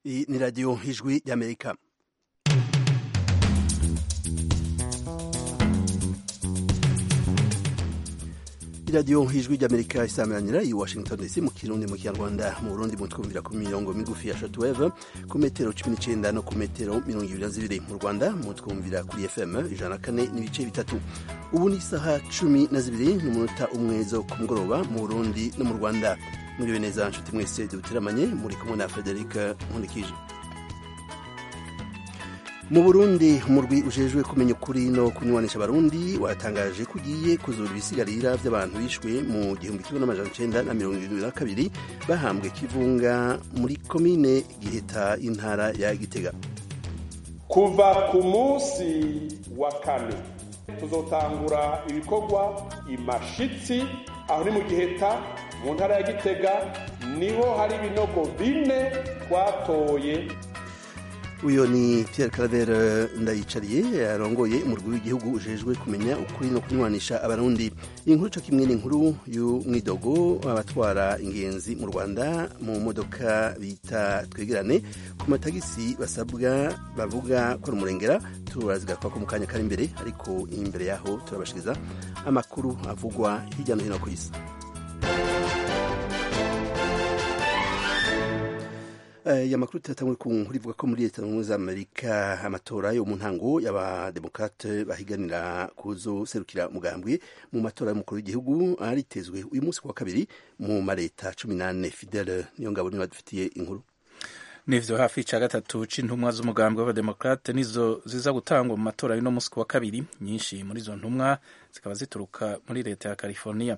Iyi ni radiyo ijwi ry'amerika radiyo ijwi ry'amerika isamuranira i washington dc mu kirundi mu kinyarwanda mu burundi mutwumvira ku mirongo migufi ya shatu weve ku metero cumi n'icyenda no ku metero mirongo ibiri na zibiri mu rwanda mutwumvira kuri fm ijana na kane n'ibice bitatu ubu ni isaha cumi na zibiri n'umunota umwe zo ku mugoroba mu burundi no mu rwanda muriwe neza nshuti mwese dutiramanye muri kumwe na frederic nkurikije mu burundi umurwi ujejwe kumenya ukuri no kunywanisha abarundi watangaje ko ugiye kuzura ibisigarira by'abantu bishwe mu gihumbi kimwe n'amajana icenda na mirongo irindwi na kabiri bahambwe kivunga muri komine giheta y'intara ya gitega kuva ku munsi wa kane tuzotangura ibikorwa imashitsi aho ni mu giheta mu ntara ya gitega niho hari ibinogo bine twatoye uyu ni Pierre Claver ndayicariye arongoye umurwi w'igihugu ujejwe kumenya ukuri no kunywanisha abarundi inkuru cyo kimwe n'inkuru y'umwidogo abatwara ingenzi mu rwanda mu modoka bita twegerane ku matagisi basabwa bavuga ko ari umurengera turazigakwa ko mu kanya kari imbere ariko imbere yaho turabashiriza amakuru avugwa hirya no hino ku isi aya makuru turatangura ku nkuru ivuga ko muri leta zunze amerika amatora yo mu ntango y'abademokate bahiganira kuzoserukira umugambwe mu matora y'umukuru w'igihugu aritezwe uyu munsi ku wa kabiri mu mareta cumi n'ane fidele niyo ngabo niba dufitiye inkuru nivyo hafi ica gatatu c'intumwa z'umugambwe w'abademokrate nizo ziza gutangwa mu matora y'uno munsi ku wa kabiri nyinshi muri izo ntumwa zikaba zituruka muri leta ya california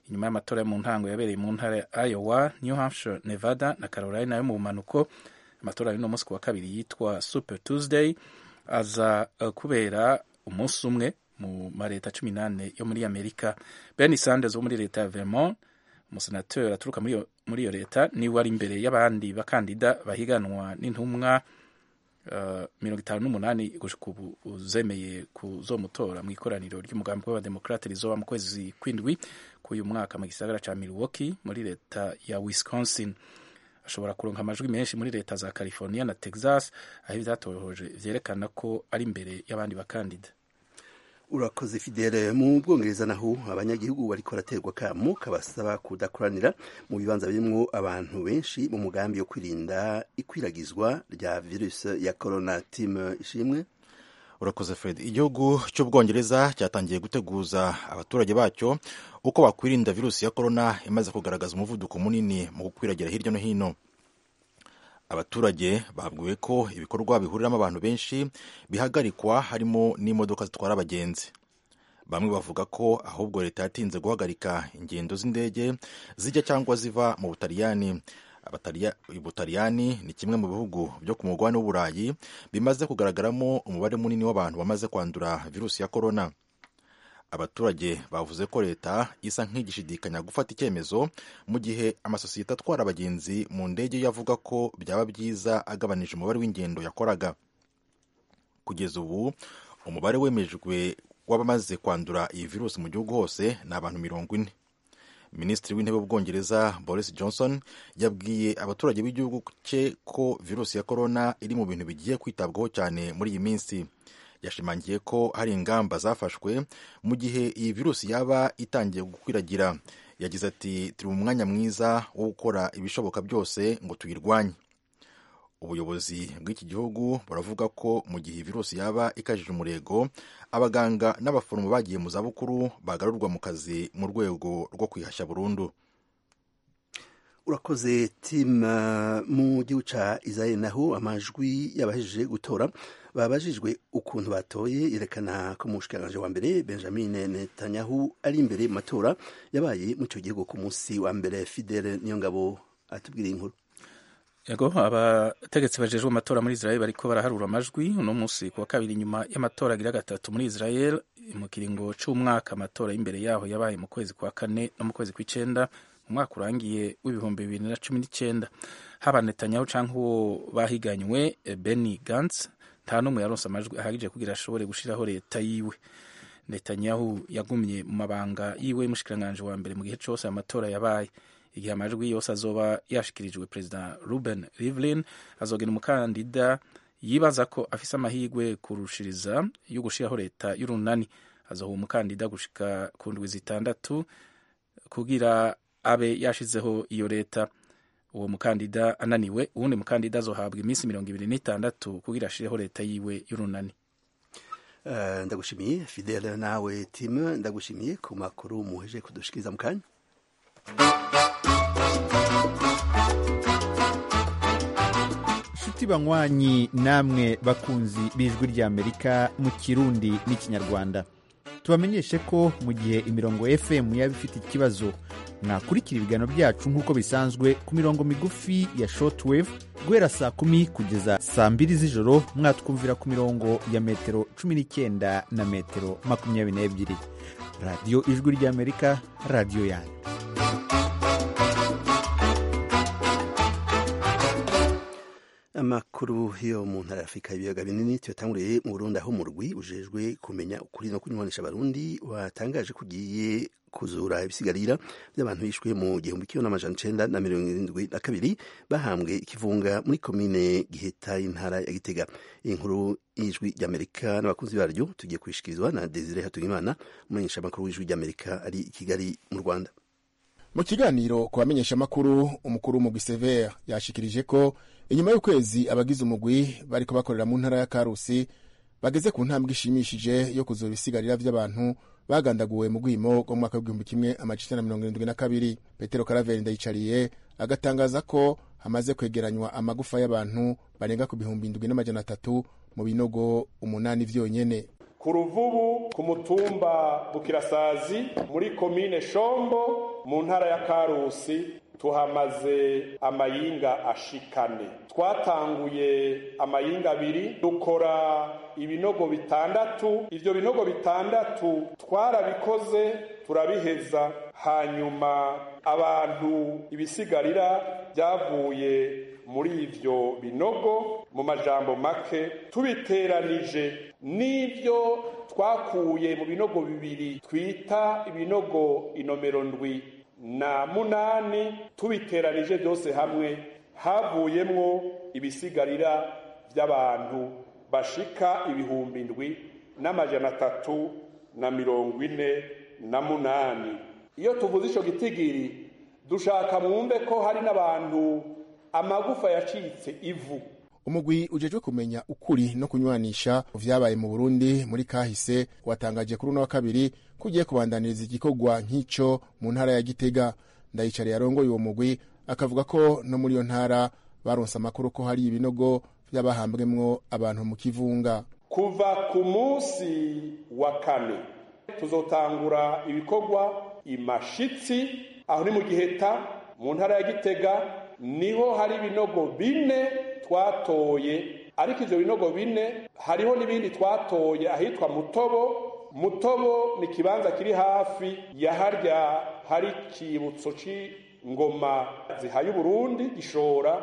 inyuma y'amatora yo mu ntango yabereye mu ntara ya Iowa, New Hampshire, Nevada na Carolina yo mu bumanuko amatora y'uno munsi ku wa kabiri yitwa Super Tuesday aza kubera umunsi umwe mu mareta cumi n'ane yo muri Amerika. Bernie Sanders wo muri leta ya Vermont, umusenateri aturuka muri iyo muri iyo leta niwe ari imbere y'abandi bakandida bahiganwa n'intumwa mirongo itanu n'umunani gushyika ubu zemeye kuzomutora mu ikoraniro ry'umugambi w'abademokrate rizoba mu kwezi kw'indwi k'uyu mwaka mu gisagara cya Milwaukee muri leta ya Wisconsin ashobora kuronka amajwi menshi muri leta za California na Texas aho ibyatohoje vyerekana ko ari imbere y'abandi bakandida urakoze fidele mu bwongereza naho abanyagihugu bariko baraterwa kamo kabasaba kudakoranira mu bibanza birimwo abantu benshi mu mugambi wo kwirinda ikwiragizwa rya virusi ya corona tim ishimwe urakoze fred igihugu cy'ubwongereza cyatangiye guteguza abaturage bacyo uko bakwirinda virusi ya corona imaze kugaragaza umuvuduko munini mu gukwiragira hirya no hino abaturage babwiwe ko ibikorwa bihuriramo abantu benshi bihagarikwa harimo n'imodoka zitwara abagenzi bamwe bavuga ko ahubwo leta yatinze guhagarika ingendo z'indege zijya cyangwa ziva mu butaliyani ubutaliyani ni kimwe mu bihugu byo ku mugabane w'uburayi bimaze kugaragaramo umubare munini w'abantu bamaze kwandura virusi ya korona abaturage bavuze ko leta isa nk'igishidikanya gufata icyemezo mu gihe amasosiyete atwara abagenzi mu ndege yavuga ko byaba byiza agabanije umubare w'ingendo yakoraga kugeza ubu umubare wemejwe w'abamaze kwandura iyi virusi mu gihugu hose ni abantu mirongo ine minisitiri w'intebe w'ubwongereza boris johnson yabwiye abaturage b'igihugu cye ko virusi ya korona iri mu bintu bigiye kwitabwaho cyane muri iyi minsi yashimangiye ko hari ingamba zafashwe mu gihe iyi virusi yaba itangiye gukwiragira yagize ati turi mu mwanya mwiza wo gukora ibishoboka byose ngo tuyirwanye ubuyobozi bw'iki gihugu buravuga ko mu gihe iyi virusi yaba ikajije umurego abaganga n'abaforomo bagiye mu zabukuru bagarurwa mu kazi mu rwego rwo kwihashya burundu urakoze tima mu gihugu cya israel naho amajwi y'abajije gutora babajijwe ukuntu batoye yerekana ko umushikiranganje wa mbere benjamin netanyahu ari imbere mu matora yabaye mu icyo gihugu ku munsi wa mbere fidele niyo ngabo atubwiriye inkuru yego abategetsi bajejwe amatora muri israel bariko baraharura amajwi uno munsi ku wa kabiri nyuma y'amatora agira gatatu muri israel mu kiringo c'umwaka amatora y'imbere yaho yabaye mu kwezi kwa kane no mu kwezi kw'icenda umwaka urangiye w'ibihumbi bibiri na cumi n'icyenda haba Netanyahu cyangwa uwo bahiganywe Benny Gantz nta n'umwe yaronse amajwi ahagije kugira ashobore gushiraho leta yiwe Netanyahu yagumye mu mabanga yiwe mushikiranganje wa mbere mu gihe cyose amatora yabaye igihe amajwi yose azoba yashikirijwe perezida ruben rivlin azogena umukandida yibaza ko afise amahirwe kurushiriza yo gushiraho leta y'urunani azoha umukandida gushika ku ndwi zitandatu kugira abe yashizeho iyo leta uwo mukandida ananiwe uwundi mukandida azohabwa iminsi mirongo ibiri n'itandatu kugira ashireho leta yiwe y'urunani Eh, ndagushimiye fidele nawe timu ndagushimiye ku makuru muheje kudushikiriza mu kanya nshuti banywanyi namwe bakunzi b'ijwi ry'amerika mu kirundi n'ikinyarwanda tubamenyeshe ko mu gihe imirongo fm yaba ifite ikibazo mwakurikira ibiganiro byacu nk'uko bisanzwe ku mirongo migufi ya shortwave guhera saa kumi kugeza saa mbiri z'ijoro mwatwumvira ku mirongo ya metero cumi n'icyenda na metero makumyabiri n'ebyiri radiyo ijwi ry'amerika radiyo yanyu amakuru yo mu ntara ya afurika ibiyaga binini tuyatanguriye mu burundi aho murwi ujejwe kumenya ukuri no kunywanisha abarundi watangaje ko ugiye kuzura ibisigarira by'abantu bishwe mu gihumbi kimwe n'amajana icenda na mirongo irindwi na kabiri bahambwe ikivunga muri komine giheta y'intara ya gitega iyi nkuru y'ijwi ry'amerika n'abakunzi baryo tugiye kuyishikirizwa na desire hatungimana umumenyesha amakuru w'ijwi ry'amerika ari i kigali mu rwanda mu kiganiro ku bamenyeshamakuru umukuru w'umugwi severe yashikirije ko inyuma y'ukwezi abagize umugwi bariko bakorera mu ntara ya karusi bageze ku ntambwe ishimishije yo kuzura ibisigarira by'abantu bagandaguwe mu rwimo rwo mu mwaka w'igihumbi kimwe amajana na mirongo irindwi na kabiri petero karaveri ndayicariye agatangaza ko hamaze kwegeranywa amagufa y'abantu barenga ku bihumbi indwi n'amajana atatu mu binogo umunani vyonyene ku ruvubu ku mutumba bukirasazi muri komine shombo mu ntara ya karusi tuhamaze amayinga ashikane twatanguye amayinga abiri dukora ibinogo bitandatu ivyo binogo bitandatu twarabikoze turabiheza hanyuma abantu ibisigarira byavuye muri ivyo binogo mu majambo make tubiteranije n'ivyo twakuye mu binogo bibiri twita ibinogo inomero ndwi na munani tubiteranije byose hamwe havuyemwo ibisigarira by'abantu bashika ibihumbi ndwi n'amajana atatu na mirongo ine na munani iyo tuvuze ico gitigiri dushaka mwumve ko hari n'abantu amagufa yacitse ivu umugwi ujejwe kumenya ukuri no kunywanisha vyabaye mu burundi muri kahise watangaje kuri uno wa kabiri ko ugiye kubandaniriza igikorwa nk'ico mu ntara ya gitega ndayicariye arongoye uwo mugwi akavuga ko no muri iyo ntara baronse amakuru ko hari ibinogo vy'abahambwemwo abantu mu kivunga kuva ku munsi wa kane tuzotangura ibikorwa imashitsi aho ni mu giheta mu ntara ya gitega niho hari ibinogo bine twatoye ariko ivyo binogo bine hariho n'ibindi twatoye ahitwa mutobo mutobo ni ikibanza kiri hafi ya harya hari ikibutso c'ingoma zihaye uburundi gishora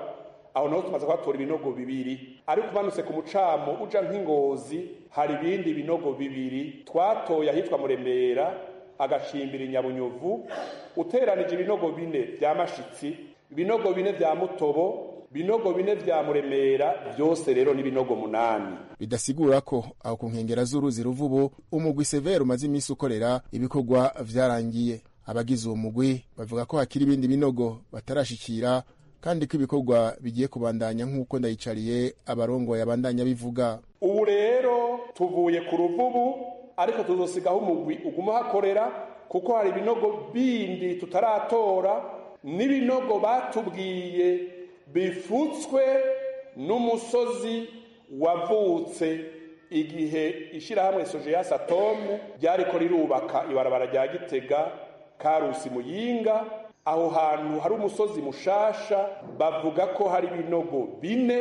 aho naho tumaze kuhatora ibinogo bibiri ariko umanutse ku mucamo uja nk'ingozi hari ibindi binogo bibiri twatoye ahitwa muremera agacimbira inyabunyuvu uteranije ibinogo bine vy'amashitsi ibinogo bine vya mutobo binogo bine vya muremera byose rero ni binogo munani bidasigura ko aho ku nkengera z'uruzi ruvubu umugwi severe umaze iminsi ukorera ibikorwa vyarangiye abagize uwo mugwi bavuga ko hakiri ibindi binogo batarashikira kandi ko ibikorwa bigiye kubandanya nk'uko ndayicariye abarongoye abandanya bivuga ubu rero tuvuye ku ruvubu ariko tuzosigaho umugwi uguma hakorera kuko hari ibinogo bindi tutaratora n'ibinogo batubwiye bifutswe n'umusozi wavutse igihe ishyirahamwe sojeyasi atomu ryariko rirubaka ibarabara rya gitega karusi muyinga aho hantu hari umusozi mushasha bavuga ko hari ibinogo bine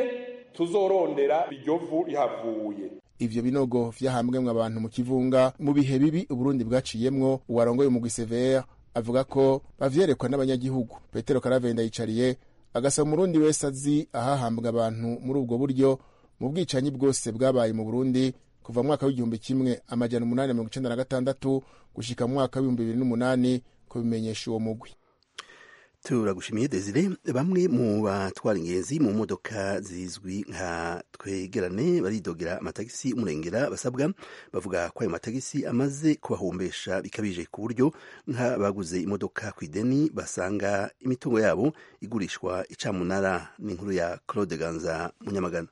tuzorondera iryo vu rihavuye ivyo binogo vyahambwemwe abantu mu kivunga mu bihe bibi uburundi bwaciyemwo uwarongoye umugwi severe avuga ko bavyerekwa n'abanyagihugu petero karavenda yicariye agasaba umurundi wese azi ahahambwa abantu muri ubwo buryo mu bwicanyi bwose bwabaye mu burundi kuva mwaka w'igihumbi kimwe amajana umunani na mirongo icenda na gatandatu gushika mu mwaka w'ibihumbi bibiri n'umunani kubimenyesha uwo mugwi turagushimiye desire bamwe mu batwara ingenzi mu modoka zizwi nka twegerane baridogera amatagisi umurengera basabwa bavuga ko ayo matagisi amaze kubahombesha bikabije ku buryo nka baguze imodoka ku ideni basanga imitungo yabo igurishwa icamunara ni inkuru ya claude ganza munyamagana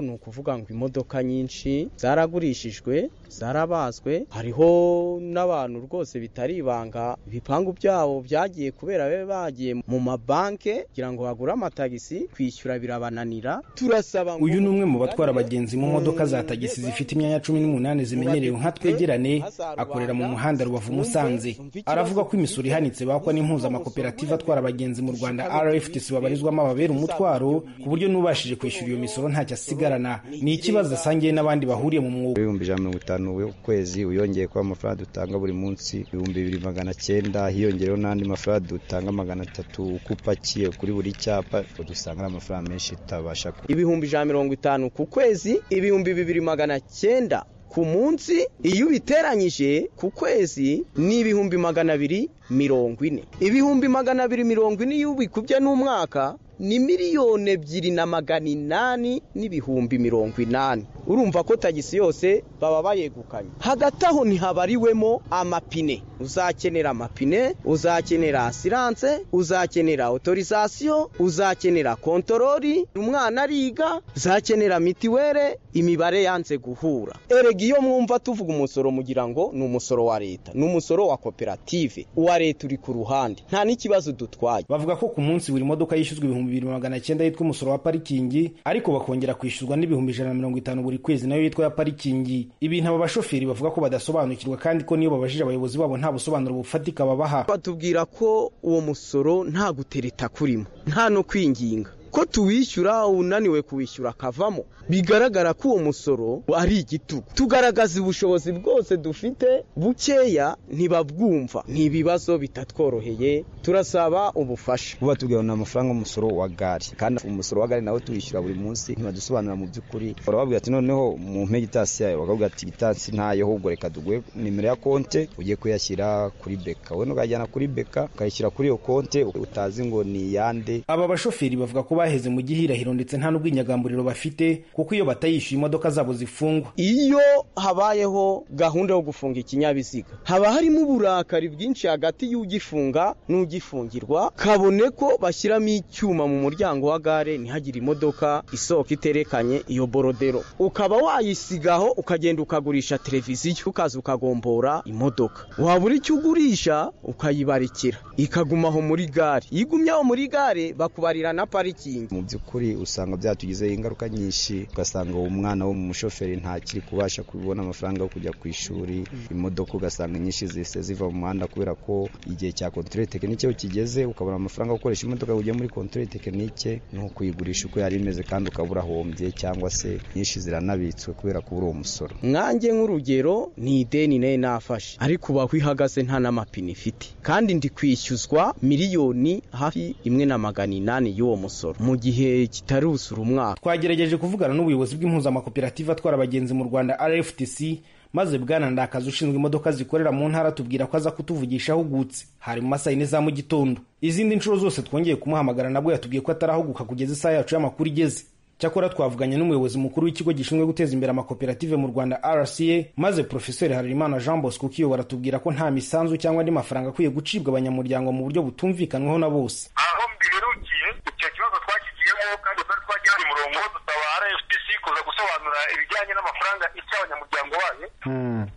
ni ukuvuga ngo imodoka nyinshi zaragurishijwe zarabazwe hariho n'abantu rwose bitari ibanga ibipangu byabo byagiye kubera babe bagiye mu mabanke kugira ngo bagure amatagisi kwishyura birabananira turasaba ngo uyu ni umwe mu batwara abagenzi mu modoka za tagisi zifite imyanya cumi n'umunani zimenyerewe nka twegerane akorera mu muhanda rubavu musanze aravuga ko imisoro ihanitse bakwa n'impuzamakoperative atwara abagenzi mu rwanda rftc babarizwamo ababera umutwaro ku buryo n'ubashije kwishyura iyo misoro ntacyo asigaye ni ikibazo asangiye n'abandi bahuriye mu mwuga ibihumbi ijana na mirongo itanu ku kwezi wiyongeye kuba amafaranga dutanga buri munsi ibihumbi bibiri magana cyenda hiyongereho n'andi mafaranga dutanga magana atatu uko upakiye kuri buri cyapa dusanga ari amafaranga menshi tutabasha ibihumbi ijana na mirongo itanu ku kwezi ibihumbi bibiri magana cyenda ku munsi iyo ubiteranyije ku kwezi ni ibihumbi magana abiri mirongo ine ibihumbi magana abiri mirongo ine iyo ubikubye n'umwaka ni miliyoni ebyiri na magana inani n'ibihumbi mirongo inani urumva ko tagisi yose baba bayegukanye hagati aho ntihabariwemo amapine uzakenera amapine uzakenera asiranse uzakenera otorizasiyo uzakenera kontorori umwana ariga uzakenera mitiwere imibare yanze guhura erega iyo mwumva tuvuga umusoro mugira ngo ni umusoro wa leta ni umusoro wa koperative uwa leta uri ku ruhande nta n'ikibazo dutwaye bavuga ko ku munsi buri modoka yishyuzwa ibihumbi bibiri magana cyenda yitwa umusoro wa parikingi ariko bakongera kwishyurwa n'ibihumbi ijana na mirongo itanu buri kwezi nayo yitwa ya parikingi ibintu aba bashoferi bavuga ko badasobanukirwa kandi ko niyo babajije abayobozi babo nta busobanuro bufatika babaha batubwira ko uwo musoro nta gutereta kurimo nta no kwinginga ko tuwishyura unaniwe kuwishyura akavamo bigaragara ko uwo musoro ari igitugu tugaragaza ubushobozi bwose dufite bukeya ntibabwumva ni ibibazo bitatworoheye turasaba ubufasha uba tubwira ni amafaranga umusoro wa gare kandi umusoro wa gare nawe tuwishyura buri munsi ntibadusobanura mu by'ukuri barababwira ati noneho mu mpega itasi yayo bakabwira ati itasi ntayo ahubwo reka duguhe nimero ya konte ugiye kuyashyira kuri beka wowe ntukajyana kuri beka ukayishyira kuri iyo konte utazi ngo ni iyande aba bashoferi bavuga ko baheze mu gihirahiro ndetse nta n'ubwinyagamburiro bafite kuko iyo batayishyuye imodoka zabo zifungwa iyo habayeho gahunda yo gufunga ikinyabiziga haba harimo uburakari bwinshi hagati y'ugifunga n'ugifungirwa kabone ko bashyiramo icyuma mu muryango wa gare ntihagire imodoka isoko iterekanye iyo borodero ukaba wayisigaho ukagenda ukagurisha televiziyo ukaza ukagombora imodoka wabura icyo ugurisha ukayibarikira ikagumaho muri gare iyo igumyeho muri gare bakubarira na pariki mu by'ukuri usanga byatugizeho ingaruka nyinshi ugasanga uwo mwana wo mu mushoferi ntakiri kubasha kubona amafaranga yo kujya ku ishuri imodoka ugasanga nyinshi zihise ziva mu muhanda kubera ko igihe cya kontorore tekinike kigeze ukabona amafaranga yo gukoresha imodoka ujya muri kontorore tekinike ni ukuyigurisha uko yari imeze kandi ukabura ahombye cyangwa se nyinshi ziranabitswe kubera kubura uwo musoro mwange nk'urugero ni ideni nayo nafashe ariko uba ihagaze nta n'amapine ifite kandi ndi kwishyuzwa miliyoni hafi imwe na magana inani y'uwo musoro mu gihe kitaruzura umwaka twagerageje kuvugana n'ubuyobozi bw'impuzamakoperative atwara abagenzi mu rwanda rftc maze bwana ndakazi ushinzwe imodoka zikorera mu ntara tubwira ko aza kutuvugisha ahugutse hari mu masaha yine za mu gitondo izindi nshuro zose twongeye kumuhamagara nabwo yatubwiye ko atarahuguka kugeza isaha yacu y'amakuru igeze cyakora twavuganye n'umuyobozi mukuru w'ikigo gishinzwe guteza imbere amakoperative mu rwanda rca maze profeseri harerimana jean bosco ukiyobora tubwira ko nta misanzu cyangwa andi mafaranga akwiye gucibwa abanyamuryango mu buryo butumvikanwaho na bose aho mbiherukiye icyo kibazo twakigiyemo kandi twari twagihari umurongo dusaba rfdc kuza gusobanura ibijyanye n'amafaranga icyo abanyamuryango bayo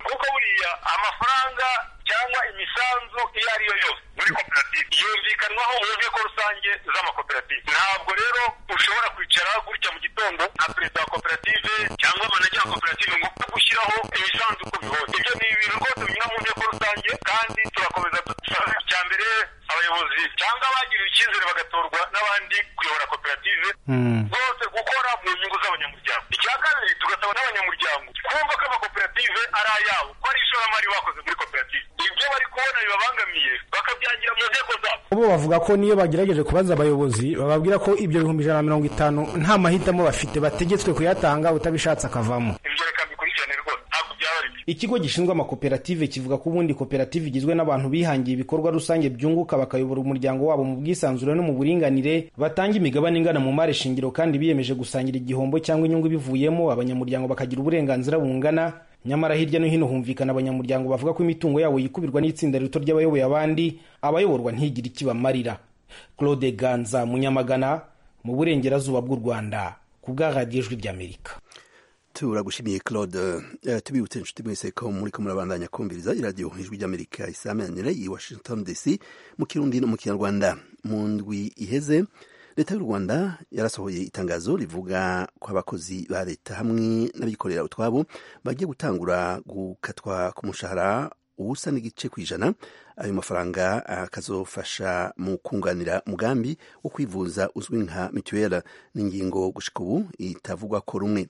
kuko buriya amafaranga cyangwa imisanzu iyo ari yo yose muri koperative yumvikanwaho mu nteko rusange z'amakoperative ntabwo rero ushobora kwicara gutya mu gitondo nka perezida wa koperative cyangwa manager wa koperative ngo gushyiraho imisanzu uko bihoze ibyo ni ibintu rwose binyura mu nteko rusange kandi turakomeza dusaba icya mbere abayobozi cyangwa abagiriwe icyizere bagatorwa n'abandi kuyobora koperative bose gukora mu nyungu z'abanyamuryango icya kabiri tugasaba n'abanyamuryango kumva ko amakoperative ari ayabo ko ari ishoramari bakoze muri koperative ibyo bari kubona bibabangamiye bakabyangira mu nteko zabo bo bavuga ko niyo bagerageje kubaza abayobozi bababwira ko ibyo bihumbi ijana na mirongo itanu nta mahitamo bafite bategetswe kuyatanga utabishatse akavamo ibyo reka mbikurikirane rwose ntabwo byaba ari byo ikigo gishinzwe amakoperative kivuga ko ubundi koperative igizwe n'abantu bihangiye ibikorwa rusange byunguka bakayobora umuryango wabo mu bwisanzure no mu buringanire batanga imigabane ingana mu mari shingiro kandi biyemeje gusangira igihombo cyangwa inyungu ibivuyemo abanyamuryango bakagira uburenganzira bungana nyamara hirya no hino humvikana abanyamuryango bavuga ko imitungo yabo yikubirwa n'itsinda rito ry'abayoboye abandi abayoborwa ntigire ikibamarira claude ganza munyamagana mu burengerazuba bw'u rwanda ku bw'aradiyo ijwi ry'amerika turagushimiye claude Eh, tubibutse inshuti mwese ko muri ko murabandanya kumviriza iradiyo ijwi ry'amerika isamanire i washington dc mu kirundi no mu kinyarwanda mu ndwi iheze leta y'u rwanda yarasohoye itangazo rivuga ko abakozi ba leta hamwe n'abikorera utwabo bagiye gutangura gukatwa ku mushahara ubusa n'igice ku ijana ayo mafaranga akazofasha mu kunganira umugambi wo kwivuza uzwi nka mituweli ni ingingo gushika ubu itavugwa ko rumwe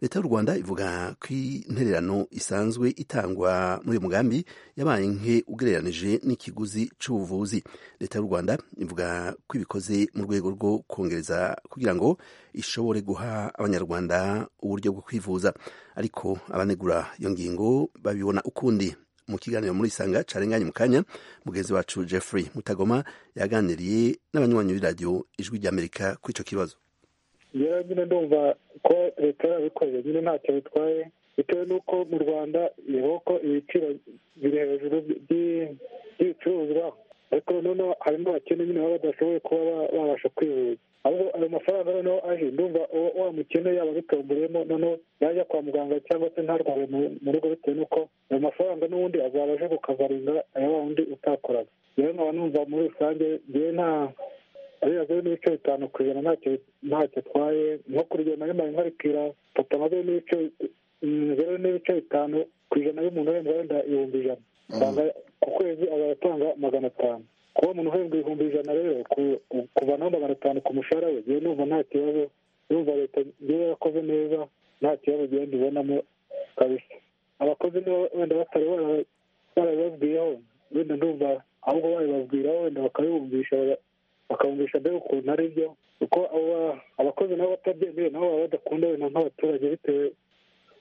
leta y'u rwanda ivuga ko intererano isanzwe itangwa muri uyu mugambi yabaye nke ugereranije n'ikiguzi cy'ubuvuzi leta y'u rwanda ivuga ko ibikoze mu rwego rwo kongereza kugira ngo ishobore guha abanyarwanda uburyo bwo kwivuza ariko abanegura iyo ngingo babibona ukundi mu kiganiro muri isanga carenganye mu kanya mugenzi wacu jeffrey mutagoma yaganiriye n'abanywanyi b'iradiyo ijwi ry'amerika kuri icyo kibazo rero nyine ndumva ko leta yarabikoreye nyine ntacyo bitwaye bitewe n'uko mu rwanda ko ibiciro biri hejuru by'ibicuruzwa ariko noneho harimo abakene nyine baba badashoboye kuba babasha kwivuza aho ayo mafaranga noneho aje ndumva uwo wa mukene yaba abitomboreyemo noneho yajya kwa muganga cyangwa se ntarware mu rugo bitewe n'uko ayo mafaranga n'ubundi azaba aje kukavaringa aya wa wundi utakoraga rero nkaba numva muri rusange ngewe nta ariya zeru n'ibice bitanu ku ijana ntacyo ntacyo atwaye nko ku rugero nari mbaye nkarikira papa nka zeru n'ibice zeru n'ibice bitanu ku ijana y'umuntu uhembwa wenda ibihumbi ijana usanga ku kwezi azaba atanga magana atanu kuba umuntu uhembwa ibihumbi ijana rero kuvanaho magana atanu ku mushahara we ngewe numva nta kibazo numva leta ngewe yakoze neza nta kibazo ngenda ibonamo kabisa abakozi niba wenda batari barabibabwiyeho wenda ndumva ahubwo baribabwiraho wenda bakabibumvisha bakabumvisha mbega ukuntu ari byo kuko abakozi nabo batabyemeye nabo baba badakunda wenda nk'abaturage bitewe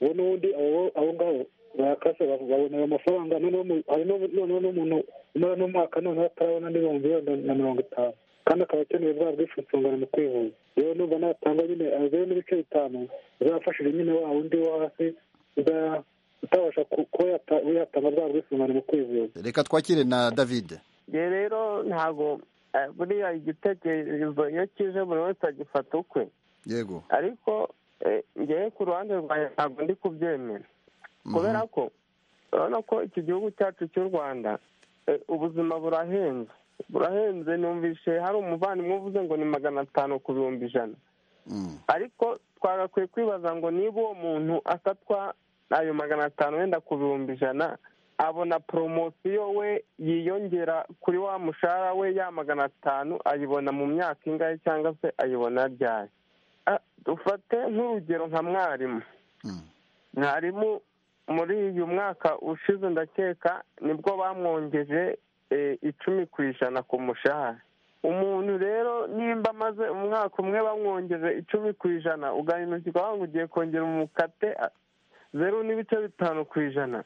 ubu n'ubundi abo ngabo barakase babona ayo mafaranga noneho n'umuntu umara n'umwaka noneho atarabona n'ibihumbi wenda na mirongo itanu kandi akaba akeneye bwa bwisungane mu kwivuza rero numva natanga nyine zeru n'ibice bitanu zafashije nyine wa wundi wo hasi utabasha kuba yatanga bwa bwisungane mu kwivuza reka twakire na david nge rero ntabwo eh, buriya igitekerezo iyo kije buri wese agifata ukwe yego ariko eh, ngewe ku ruhande rwanjye ntabwo ndi kubyemera kubera ko urabona ko iki gihugu cyacu cy'u rwanda eh, ubuzima burahenze burahenze numvishe hari umuvandimwe uvuze ngo ni magana atanu ku bihumbi ijana ariko twagakwiye kwibaza ngo niba uwo muntu asatwa ayo magana atanu wenda ku bihumbi ijana abona poromosiyo we yiyongera kuri wa mushahara we ya magana atanu ayibona mu myaka ingahe cyangwa se ayibona ryari Ah, dufate nk'urugero nka mwarimu mwarimu muri uyu mwaka ushize ndakeka nibwo bamwongeje eh, icumi ku ijana ku mushahara umuntu rero nimba amaze umwaka umwe bamwongeje icumi ku ijana ugahinukirwa wanga ugiye kongera umukate ah, zeru n'ibice bitanu ku ijana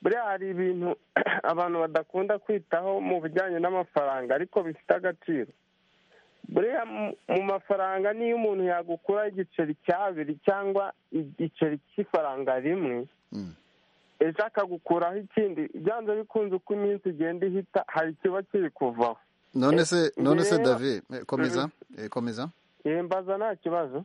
buriya hari ibintu abantu badakunda kwitaho mu bijyanye n'amafaranga ariko bifite agaciro buriya mu- mu mafaranga niyo umuntu yagukura igiceri cya abiri cyangwa igiceri cy'ifaranga rimwe ejo akagukuraho ikindi byanze bikunze uko iminsi igenda ihita hari ikiba kiri kuvaho none se Eh, none se rero- david eh, komeza eh, komeza yembaza nta kibazo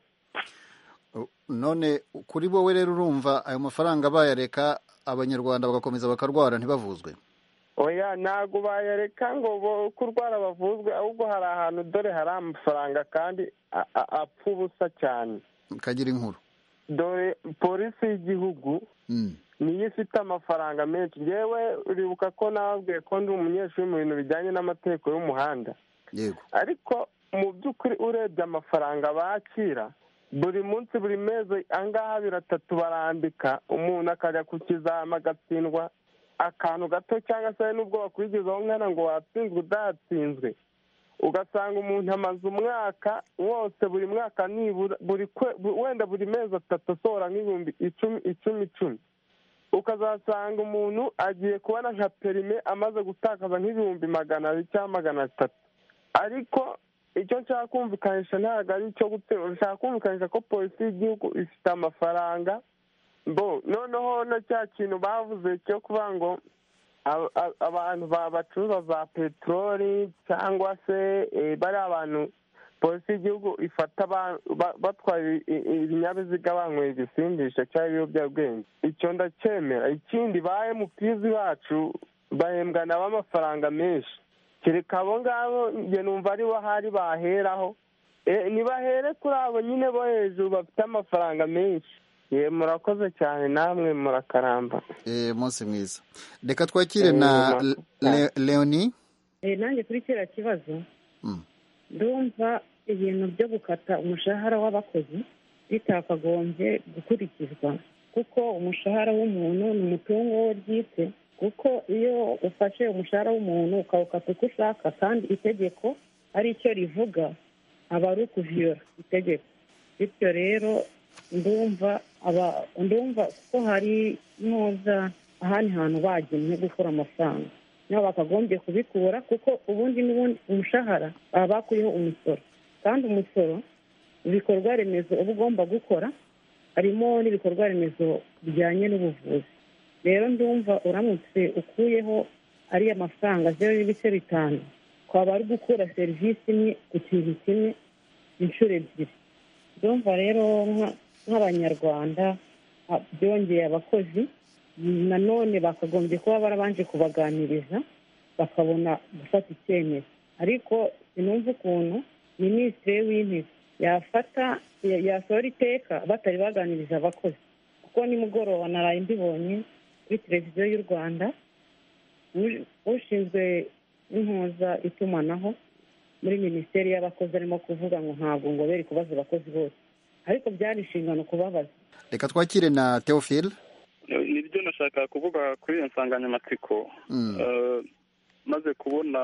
none kuri wowe rero urumva ayo mafaranga bayareka abanyarwanda bagakomeza bakarwara ntibavuzwe oya ntabwo bayareka ngo bo- kurwara bavuzwe ahubwo hari ahantu dore hari amafaranga kandi a- a- apfa ubusa cyane kagira inkuru dore polisi y'igihugu Mm. niyo ifite amafaranga menshi ngewe uribuka ko nababwiye ko ndi umunyeshuri mu bintu bijyanye n'amategeko y'umuhanda yego ariko mu by'ukuri urebye amafaranga bakira buri munsi buri mezi angaha abiri atatu barandika umuntu akajya ku kizama agatsindwa akantu gato cyangwa se n'ubwo bakurikizaho nkana ngo watsinzwe udatsinzwe ugasanga umuntu amaze umwaka wose buri mwaka nibura buri kwe- bu- wenda buri mezi atatu asohora nk'ibihumbi icumi icumi icumi ukazasanga umuntu agiye kubona nka perime amaze gutakaza nk'ibihumbi magana abiri cyangwa magana atatu ariko icyo nshaka kumvikanisha ntabwo ari icyo guterura nshaka kumvikanisha ko polisi y'igihugu ifite amafaranga bo noneho na cya kintu bavuze cyo kuba ngo aba- aba- abantu ba- bacuruza za peteroli cyangwa se eh, bari abantu polisi y'igihugu ifata ba- ba- batwaye i- i- ibinyabiziga banyweye igisindisha cyangwa ibiyobyabwenge icyo ndacyemera ikindi ba emutizi bacu bahembwa nabo amafaranga menshi kereka abo ngabo njye numva ari bo ahari baheraho Eh, nibahere kuri abo nyine bo hejuru bafite amafaranga menshi ye murakoze cyane namwe murakaramba Eh, munsi mwiza reka twakire na Le- Le- leoni Eh, nanjye kuri kiriya kibazo ndumva ibintu byo gukata umushahara w'abakozi bitakagombye gukurikizwa kuko umushahara w'umuntu ni umutungo we bwite kuko iyo ufashe umushahara w'umuntu ukawukata uko ushaka kandi itegeko ari cyo rivuga aba ari ukuviyora itegeko bityo rero ndumva aba ndumva ko hari nuza ahandi hantu bagennye gukura amafaranga nabo bakagombye kubikura kuko ubundi n'ubundi umushahara baba bakuyeho umusoro kandi umusoro ibikorwa remezo uba ugomba gukora harimo n'ibikorwa remezo bijyanye n'ubuvuzi rero ndumva uramutse ukuyeho ariya mafaranga zeru n'ibice bitanu twaba ari gukura serivisi imwe ku kintu kimwe inshuro ebyiri ndumva rero nka- nk'abanyarwanda ah, byongeye abakozi nanone bakagombye kuba barabanje kubaganiriza bakabona gufata icyemezo ariko sinumva ukuntu minisitiri w'intebe yafata ya- yasohora iteka batari baganiriza abakozi kuko nimugoroba naraye mbibonye kuri televiziyo y'u rwanda uj- ushinzwe impuza itumanaho muri minisiteri y'abakozi arimo kuvuga ngo ntabwo ngo bere kubaza abakozi bose ariko byari inshingano kubabaza reka twakire na teofile nibyo nashaka kuvuga kuri iyo nsanganyamatsiko Mm. Eh, maze kubona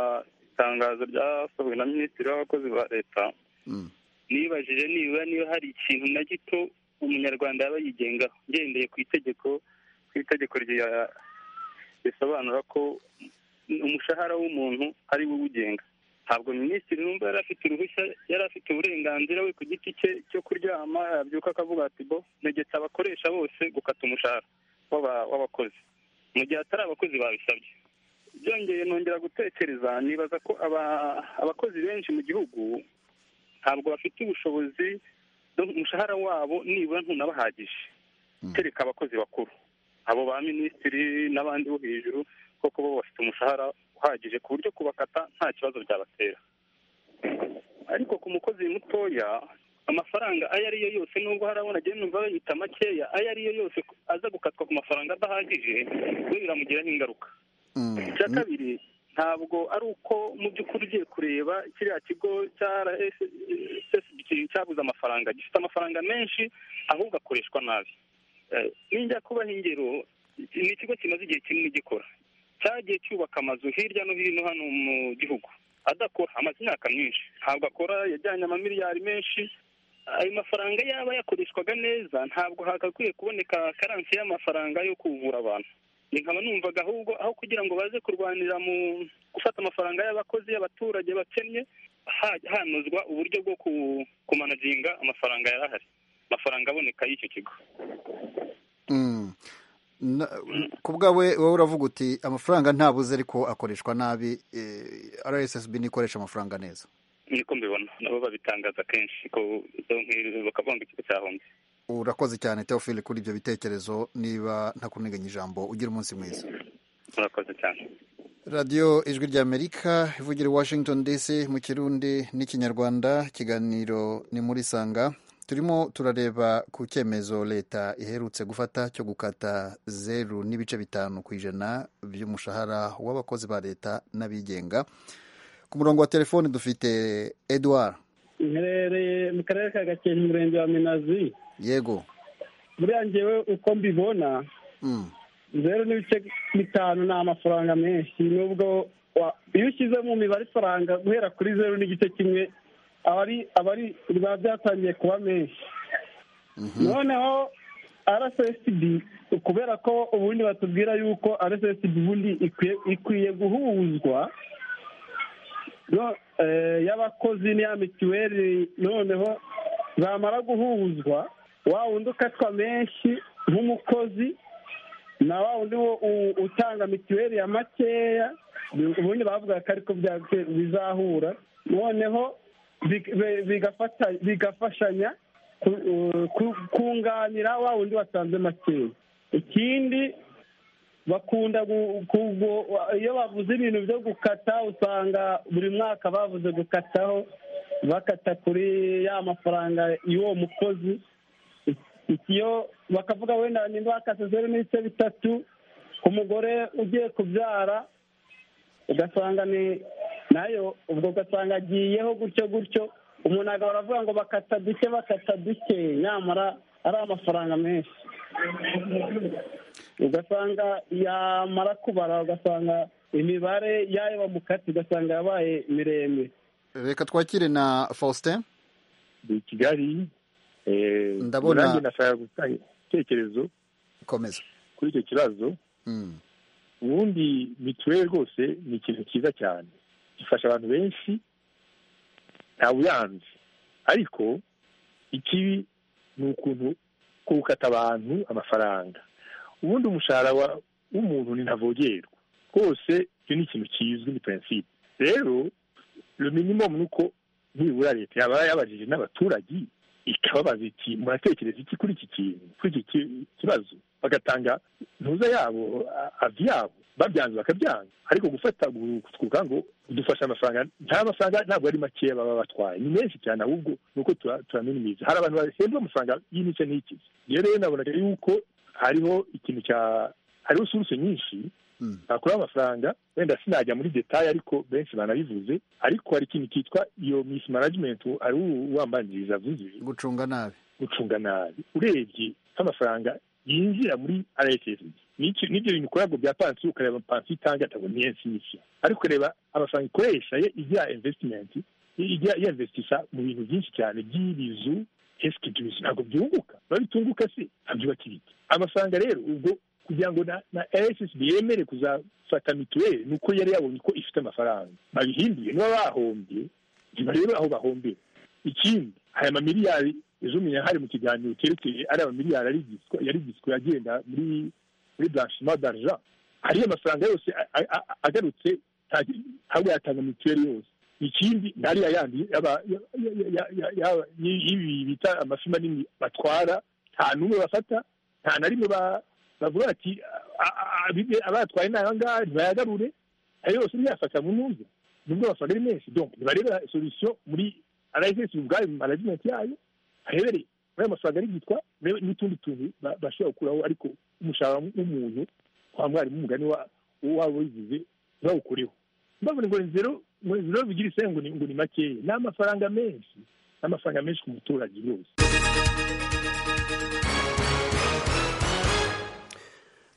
itangazo ryasohowe na minisitiri w'abakozi ba leta Mm. nibajije nibura niba hari ikintu na gito umunyarwanda yaba yigengaho ngendeye ku itegeko ku itegeko rya- risobanura ko umushahara w'umuntu ari we uwugenga ntabwo minisitiri numva yari afite uruhushya yari afite uburenganzira we ku giti cye cyo kuryama yabyuka akavuga ati bo negetse abakoresha bose gukata umushahara w'aba- w'abakozi mu gihe atari abakozi babisabye byongeye nongera gutekereza nibaza ko aba- abakozi benshi mu gihugu ntabwo bafite ubushobozi bwo- umushahara wabo nibura ntunabahagije kereka abakozi bakuru abo ba minisitiri n'abandi bo hejuru koko bo bafite umushahara uhagije ku buryo kubakata nta kibazo byabatera ariko ku mukozi mutoya amafaranga ayo ariyo yose nubwo hari abona agenda numva bayita makeya ayo ariyo yose aza gukatwa ku mafaranga adahagije we biramugiraho ingaruka icya kabiri ntabwo ari uko mu by'ukuri ugiye kureba kiriya kigo cya RSSB cyabuze amafaranga gifite amafaranga menshi ahubwo akoreshwa nabi Eh, ninjya kubaha ingero ni ikigo kimaze igihe kinini gikora cyagiye cyubaka amazu hirya no hino hano mu gihugu adakora amaze imyaka myinshi ntabwo akora yajyanye amamiliyari menshi ayo mafaranga yaba yakoreshwaga neza ntabwo hagakwiye kuboneka karansi y'amafaranga yo kuvura abantu Ni nkaba numvaga ahubwo aho kugira ngo baze kurwanira mu gufata amafaranga y'abakozi y'abaturage bakennye ha- hanozwa uburyo bwo ku- kumanaginga amafaranga yari ahari amafaranga aboneka y'icyo kigo Mm. Na- ku bwawe wowe uravuga uti amafaranga ntabuze ariko akoreshwa nabi eh, rssb ntikoresha amafaranga neza niko mbibona nabo babitangaza kenshi ko bakavuga ngo ikigo cyahombye urakoze cyane teofile kuri ibyo bitekerezo niba ntakuniganya ijambo ugira umunsi mwiza murakoze cyane radiyo ijwi ry'amerika ivugira i washington dc mu kirundi n'ikinyarwanda ikiganiro ni muri sanga turimo turareba ku cyemezo leta iherutse gufata cyo gukata zeru n'ibice bitanu ku ijana by'umushahara w'abakozi ba leta n'abigenga ku murongo wa telefoni dufite edouard mperereye mu karere ka gakenke umurenge wa minazi yego buriya ngewe uko mbibona zeru n'ibice bitanu ni amafaranga menshi nubwo wa- iyo ushyize mu mibare ifaranga guhera kuri zeru n'igice kimwe aba ari aba ari biba byatangiye kuba menshi noneho rssb kubera ko ubundi batubwira yuko rssb ubundi ikwiye ikwiye guhuzwa no- eh, y'abakozi n'iya mituweli noneho bamara guhuzwa wa wundi ukatwa menshi nk'umukozi na wa wundi wo u- utanga mituweli ya makeya ubundi bavuga ko ariko bya- bizahura noneho big- bi- bigafata- bigafashanya ku- u- ku- kunganira wa wundi wasanze makeya ikindi bakunda gu- kugo- iyo bavuze ibintu byo gukata usanga buri mwaka bavuze gukataho bakata kuri ya mafaranga y'uwo mukozi iyo bakavuga wenda nimba bakase zeru n'ibice bitatu ku mugore ugiye kubyara ugasanga ni nayo ubwo ugasanga agiyeho gutyo gutyo umuntu agahora avuga ngo bakata duke bakata duke nyamara ari amafaranga menshi ugasanga yamara kubara ugasanga imibare y'ayo bamukatse ugasanga yabaye miremire reka twakire na faustin ni kigali eh, Ndabona- nanjye nashaka gutanga igitekerezo komeza kuri icyo kibazo ubundi mituweli rwose ni ikintu cyiza cyane gifasha abantu benshi ntawe uyanze ariko ikibi ni ukuntu gukata abantu amafaranga ubundi umushahara wa- w'umuntu ni ntavogerwa rwose icyo ni ikintu kizwi ni prinsipe rero le minimum ni uko nibura leta yaba yabajije n'abaturage ikababaza iti muratekereza iki kuri iki kintu kuri iki ki- kibazo bagatanga ntuza yabo a- avi yabo babyanze bakabyanga ariko gufata kuvuga ngo dufashe amafaranga nta mafaranga ntabwo ari makeya baba batwaye ni menshi cyane ahubwo ni uko tura- turaminimiza hari abantu bahembwa amafaranga y'imice n'ikizi rero rero nabonaga yuko hariho ikintu cya hariho suruse nyinshi bakuraho amafaranga wenda sinajya muri detaye ariko benshi banabivuze ariko hari ikintu cyitwa iyo misi management ari uwambanziriza avuze gucunga nabi gucunga nabi urebye nk'amafaranga yinjira muri rssb n'icyo- n'ibyo bintu ukora ngo bya pansiyo ukareba pansiyo itanga ntabwo ni nshya ariko ukareba amafaranga ikoresha ye igira investment ijya yinvestisha mu bintu byinshi cyane by'ibizu esike by'ibizu ntabwo byunguka babitunguka se ntabyubaka ibiti amafaranga rero ubwo kugira ngo na na rssb yemere kuzafata mituweli ni uko yari yabonye ko ifite amafaranga babihinduye niba bahombye ntibarebe aho bahombera ikindi aya mamiliyari ejo umenya hari mu kiganiro cyerekeye ari amamiliyari yarigitswe yarigitswe agenda muri muri blanchiment d'argent hariyo amafaranga yose a- a- a- agarutse nta- ntabwo yatanga mituweli yose ikindi ntariya yandi yaba- ya- ya- ya- ya- ya- y- y'ibi bita amafi manini batwara nta n'umwe bafata nta na rimwe ba- bavuga bati "A- a- a- abibe- abatwaye ni ahangaha ntibayagarure ayo yose ntiyafata mu ntuza nubwo amafaranga ari menshi donc ntibareba solution muri rss ubwayo mu management yayo aherereye muri ayo mafaranga ari yitwa n'utundi tuntu ba- bashobora gukuraho ariko umushahara w'umuntu wa mwarimu umugani wa- waba wigize ntibawukureho mbabona ngo ni zero ngo ni zero bigira isenge ngo ni- ngo ni makeya ni amafaranga menshi ni amafaranga menshi ku muturage yose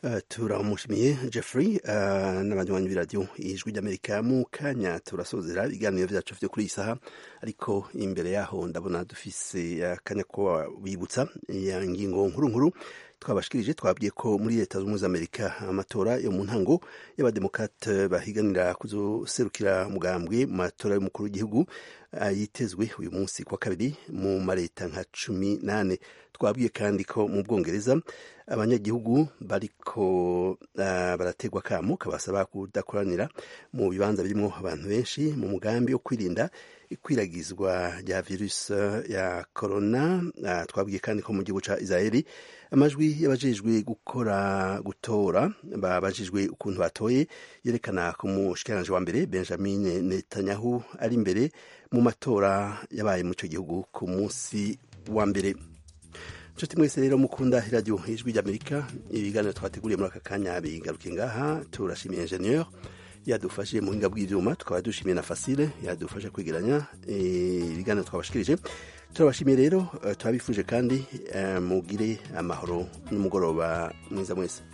Uh, turamushimiye jeffrey uh, n'abanywanyi b'iradiyo ijwi ry'amerika mu kanya turasozera ibiganiro byacu byo kuri iyi saha ariko imbere yaho ndabona dufise akanya ko wibutsa ya ngingo nkuru nkuru twabashikirije twabwiye ko muri leta zunze ubumwe za amerika amatora yo mu ntango y'abademokate bahiganira kuzoserukira mugambwe mu matora y'umukuru w'igihugu uh, yitezwe uyu munsi kwa kabiri mu mareta nka cumi nane twabwiye kandi ko mu bwongereza abanyagihugu bariko uh, barategwa kamo kabasaba kudakoranira mu bibanza birimo abantu benshi mu mugambi wo kwirinda ikwiragizwa rya virusi ya korona uh, twabwiye kandi ko mu gihugu ca israeli amajwi y'abajejwe gukora gutora babajijwe ukuntu batoye yerekana ko umushikiranje wa mbere benjamin netanyahu ari imbere mu matora yabaye mu ico gihugu ku munsi wa mbere nshuti mwese rero mukunda iradiyo ijwi ry'amerika ibiganiro twateguriye muri aka kanya bigaruke ngaha turashimiye enjeniyeri yadufashije mu buhinga bw'ibyuma tukaba dushimiye na fasile yadufasha kwegeranya eh, ibiganiro twabashikirije turabashimiye rero eh, turabifuje kandi eh, mugire amahoro n'umugoroba mwiza mwese